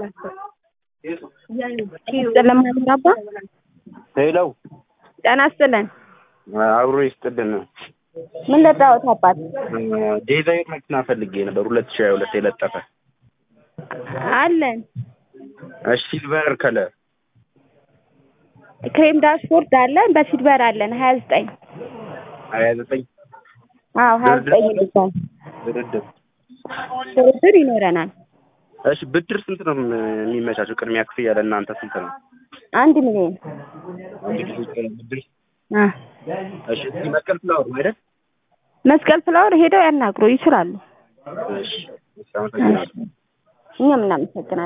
ይስጥልን ማምራባ ሄለው ጤና ይስጥልን። አብሮ ይስጥልን። ምን ለጣሁት አባት ዴዛይር መኪና ፈልጌ ነበር ሁለት ሺህ ሀያ ሁለት የለጠፈ አለን። እሺ ሲልቨር ከለር ክሬም ዳሽቦርድ አለን። በሲልቨር አለን ሀያ ዘጠኝ ሀያ ዘጠኝ አዎ ሀያ ዘጠኝ ይልባል። ድርድር ድርድር ይኖረናል። እሺ ብድር ስንት ነው የሚመቻቸው? ቅድሚያ ክፍያ ለእናንተ ስንት ነው? አንድ ሚሊዮን ብድር አ እሺ እስኪ መስቀል ፍላወር ነው አይደል? መስቀል ፍላወር ሄደው ያናግሩ ይችላሉ። እሺ እሺ አመሰግናለሁ። እኛም እናመሰግናለን።